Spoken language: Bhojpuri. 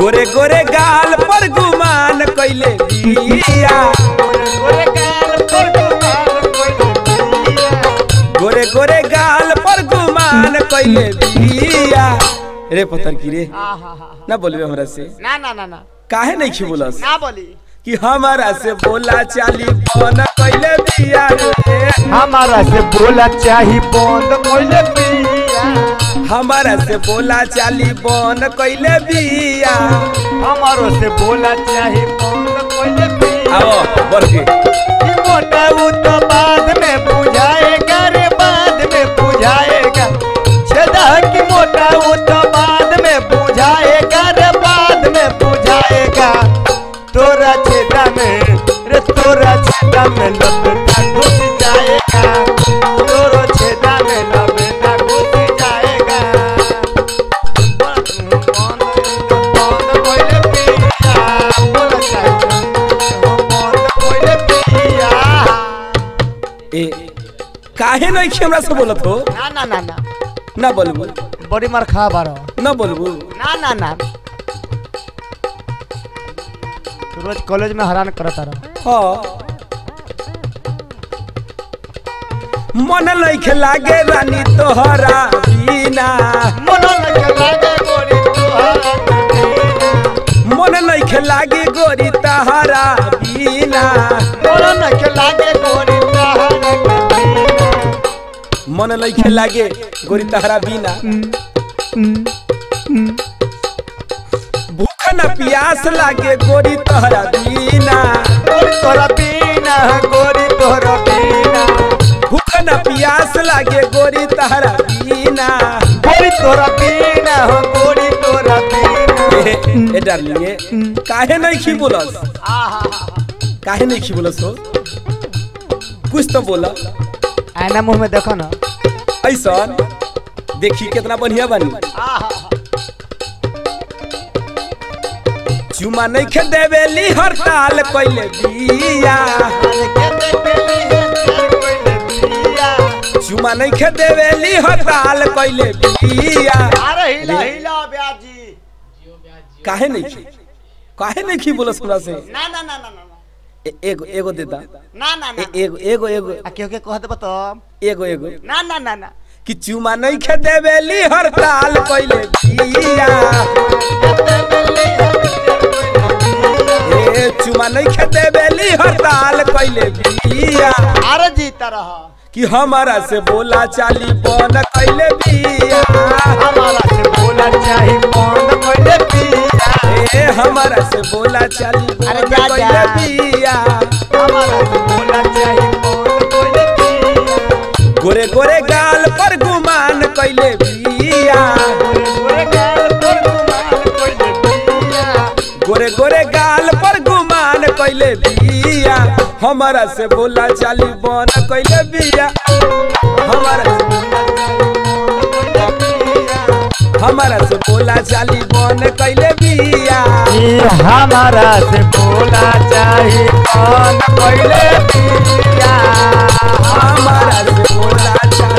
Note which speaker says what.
Speaker 1: गोरे गोरे गाल पर गुमान कैले बिया
Speaker 2: गोरे गाल पर गुमान कोइले बिया
Speaker 1: गोरे गोरे गाल पर गुमान कैले बिया रे पत्थर की रे
Speaker 2: आहा
Speaker 1: ना बोलबे हमरा से
Speaker 2: ना ना ना ना
Speaker 1: काहे नहीं खी बोलस
Speaker 2: ना बोली
Speaker 1: कि हमारा से बोला चाली बन कैले बिया रे
Speaker 2: हमारा से बोला चाही बंद कोइले बिया
Speaker 1: हमारा से बोला चाली बन कैले बिया
Speaker 2: हमारो से बोला चाही बंद कोइले बिया
Speaker 1: आओ बढ़ के
Speaker 2: कि मोटा उ तो बाद में बुझाएगा रे बाद में बुझाएगा छेदा की मोटा उ तो बाद में बुझाएगा रे बाद में बुझाएगा तोरा छेदा में रे तोरा छेदा में लपेटा घुस जाएगा तोरो छेदा में लपेटा घुस जाएगा बंद बंद कोइले पिया बोला चाही बंद कोइले पिया
Speaker 1: ए काहे नहीं खी हमरा से बोलत हो
Speaker 2: ना ना ना ना
Speaker 1: ना बोलबू
Speaker 2: बड़ी मार खा बारो
Speaker 1: ना बोलबू
Speaker 2: ना ना ना तू रोज कॉलेज में हैरान करता रहो
Speaker 1: हाँ मन नहीं लागे रानी तोहरा बिना
Speaker 2: मन लगे लागे गोरी तोहरा
Speaker 1: मन नहीं लागे गोरी तहरा बिना
Speaker 2: मन लगे लागे गोरी तोहरा
Speaker 1: मन नहीं लागे गोरी तहरा बिना भूख न प्यास लागे गोरी तहरा बिना
Speaker 2: गोरी तोरा पीना गोरी तोरा पीना
Speaker 1: भूख न प्यास लागे गोरी तहरा बिना
Speaker 2: गोरी तोरा पीना हो गोरी तोरा पीना
Speaker 1: ए, ए डार्लिंग ए, काहे नहीं खी बोलस
Speaker 2: आहा
Speaker 1: काहे नहीं खी बोलस हो कुछ तो बोला
Speaker 2: आईना मुंह में देखो ना
Speaker 1: ऐसा देखी कितना बढ़िया बनी
Speaker 2: आहा
Speaker 1: चुमा नहीं खे देवेली हड़ताल कैले बिया
Speaker 2: अरे केते केली है तेरे कोइले बिया
Speaker 1: चुमा नहीं खे देवेली हड़ताल कैले बिया
Speaker 2: अरे हिला हिला ब्याजी
Speaker 1: काहे नहीं खी काहे नहीं खी बोलस हमरा से
Speaker 2: ना ना ना ना ना ना।
Speaker 1: ए, एगो एगो देता
Speaker 2: ना ना ना
Speaker 1: ए, एगो एगो एगो
Speaker 2: आ केहू के कह देबो तो
Speaker 1: एगो एगो
Speaker 2: ना ना ना ना
Speaker 1: कि चुमा नहीं खे देवेली हड़ताल कैले बिया ए चुमा नहीं खे देवेली हड़ताल कैले बिया
Speaker 2: अरे जीता रहा
Speaker 1: कि हमारा से बोला चाली बन कैले बिया
Speaker 2: हमारा से बोला चाही बंद कोइले पिया
Speaker 1: ए हमारा से बोला चाली
Speaker 2: अरे
Speaker 1: बन
Speaker 2: जा,
Speaker 1: कैले
Speaker 2: जा।
Speaker 1: बिया
Speaker 2: हमारा से बोला चाही बंद कोइले पिया
Speaker 1: गोरे गोरे गाल पर गुमान कैले बिया
Speaker 2: गोरे गाल पर गुमान कोइले पिया
Speaker 1: गोरे गोरे गाल पर गुमान कैले बिया हमारा से बोला चाली बन कैले बिया हमारा हमारा से बोला चाली बन कैले बिया
Speaker 2: ये हमारा से बोला चाही बंद कोइले पिया
Speaker 1: हमारा से बोला चाली